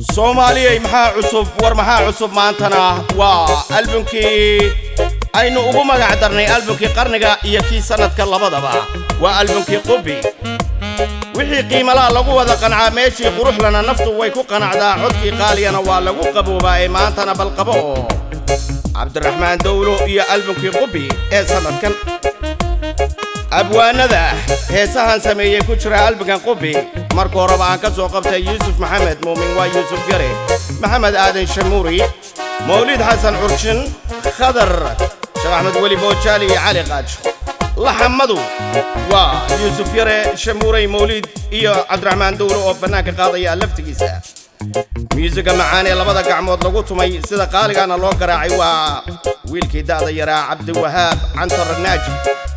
soomaaliyey maxaa cusub war maxaa cusub maantana waa albumkii aynu ugu magac darnay albumkii qarniga iyo kii sannadka labadaba waa albumkii qubi wixii qiimalaha lagu wada qancaa meeshii quruxlana naftu way ku qanacdaa codkii qaaliyana waa lagu qaboobaa ee maantana balqabo oo cabdiraxmaan dawlo iyo albumkii qubi ee sannadkan abwaanada heesahan sameeyey ku jira albumkan qubi marka horeba aan ka soo qabtay yuusuf maxamed muumin waa yuusuf yare maxamed aadan shamuuri mawlid xasan curshin khadar sheekh axmed weli boojaali iyo cali qaajo laxamadu waa yuusuf yare shamuurey mawlid iyo cabdiraxmaan dawlo oo fannaanka qaadaya laftigiisa myuusiga macaan ee labada gacmood lagu tumay sida qaaligaana loo garaacay waa wiilkii da'da yaraa cabdiwahaab cantar naaji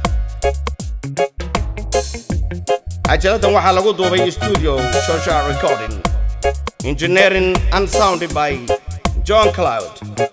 cajaladdan waxaa lagu duubay studio shosha recording engineering and sounded by john cloud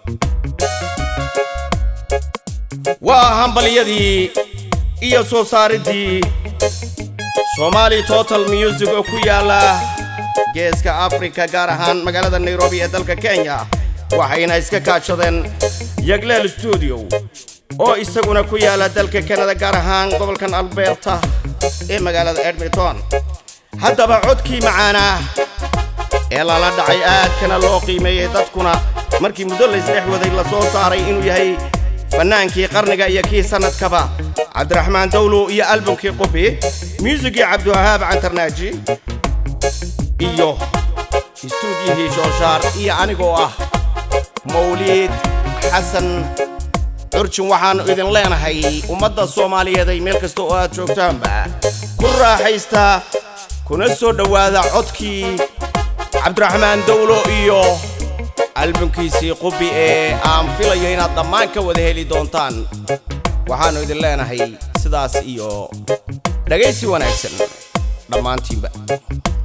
waa hambalyadii iyo soo saaridii somali total music oo ku yaala geeska afrika gaar ahaan magaalada nairobi ee dalka kenya waxayna iska kaashadeen yagleel stuudio oo isaguna ku yaala dalka kanada gaar ahaan gobolkan alberta ee magaalada edmonton haddaba codkii macaanaa ee lala dhacay aadkana loo qiimeeyey dadkuna markii muddo laysdhex waday la soo saaray inuu yahay fannaankii qarniga iyo kii sannadkaba cabdiraxmaan dawlo iyo albumkii qubi muusigii cabdiwahaab cantarnaaji iyo istuudiyihii shooshaar iyo anigoo ah mawliid xasan curjin waxaannu idin leenahay ummadda soomaaliyeeday meel kasta oo aad joogtaanba ku raaxaysta kuna soo dhowaada codkii cabdiraxmaan dawlo iyo albumkiisii qubi ee aan filayo inaad dhammaan ka wada heli doontaan waxaannu idin leenahay sidaas iyo dhegaysi wanaagsan dhammaantiinba